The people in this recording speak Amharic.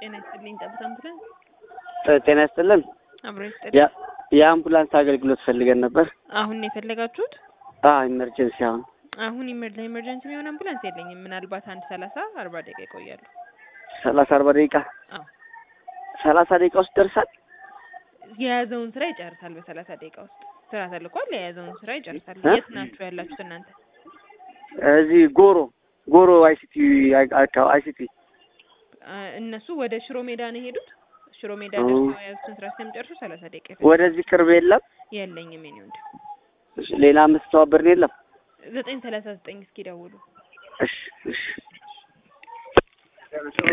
ጤና ይስጥልኝ። ጠብታ አምቡላንስ ጤና ይስጥልን። አብሮ ይስጥልኝ። ያ- የአምቡላንስ አገልግሎት ፈልገን ነበር። አሁን ነው የፈለጋችሁት? አዎ ኢመርጀንሲ አሁን አሁን ኢመር- ለኢመርጀንሲ የሚሆን አምቡላንስ የለኝም። ምናልባት አንድ ሰላሳ አርባ ደቂቃ ይቆያሉ። ሰላሳ አርባ ደቂቃ አዎ ሰላሳ ደቂቃ ውስጥ ደርሳል። የያዘውን ስራ ይጨርሳል። በሰላሳ ደቂቃ ውስጥ ስራ ተልኳል። የያዘውን ስራ ይጨርሳል። እ? የት ናችሁ ያላችሁት እናንተ? እዚህ ጎሮ ጎሮ አይሲቲ አካባቢ አይሲቲ አ፣ እነሱ ወደ ሽሮ ሜዳ ነው የሄዱት። ሽሮ ሜዳ ኦ። ደርሰው የያዙትን ስራ እስከሚጨርሱ ሰላሳ ደቂቃ ይፈጃል። ወደዚህ ቅርብ የለም። የለኝም የኔ ወንድ እሺ፣ ሌላ የምትተባበርን የለም። ዘጠኝ ሰላሳ ዘጠኝ እስኪ ደውሉ። እሺ እሺ